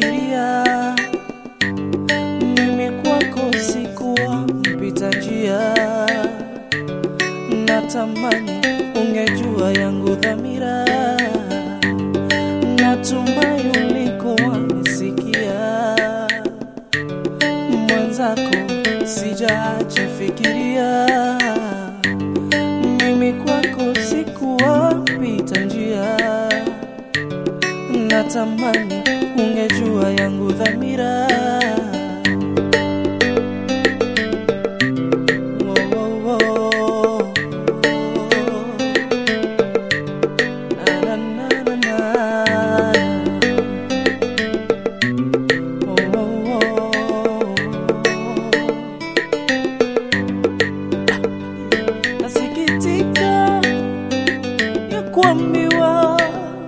fikiria mimi kwako sikuwa mpita njia, natamani ungejua yangu dhamira, natumai ulikuwa nisikia mwenzako, sijaacha fikiria mimi kwako sikuwa mpita njia, natamani ungejua yangu dhamira. Wo, wo, wo. Na, na, na, na, na. Wo, wo, wo. Nasikitika ya kuambiwa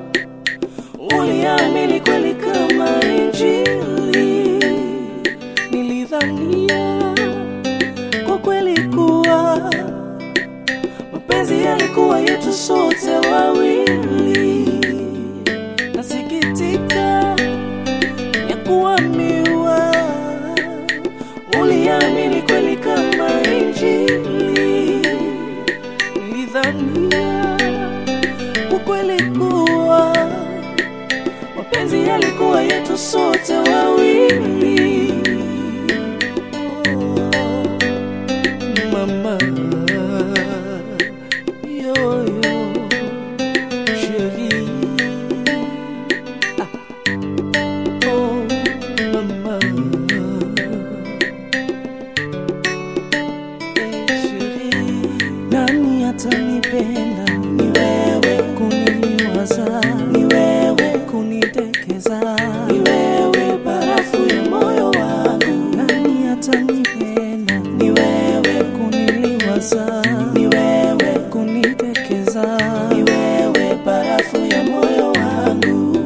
uliamini kweli kama Injili. Nilidhania kwa kweli kuwa mapenzi yalikuwa yetu sote wawili. Nasikitika ya kuambiwa uliamini kweli kama Injili. Nilidhania ukweli kuwa mapenzi yalikuwa yetu sote wawili. Oh, mama yo yo chérie ah. oh mama nani atanipenda? Ni wewe kuniliwaza, ni wewe kunitekeza, ni wewe barafu ya moyo wangu. Nani atanipenda? Ni wewe kuniliwaza, ni wewe kunitekeza, ni wewe barafu ya moyo wangu.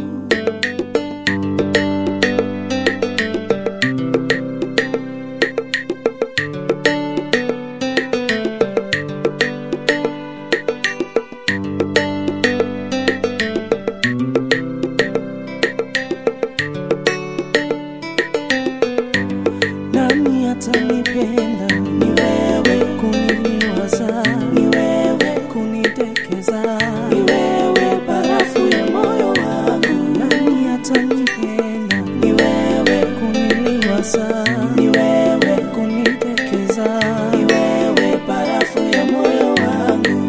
nani atanipenda? Ni wewe kuniliwaza, ni wewe kunitekeza, ni wewe barafu ya moyo wangu. Nani atanipenda? Ni wewe kuniliwaza, ni wewe kunitekeza, ni wewe barafu ya moyo wangu.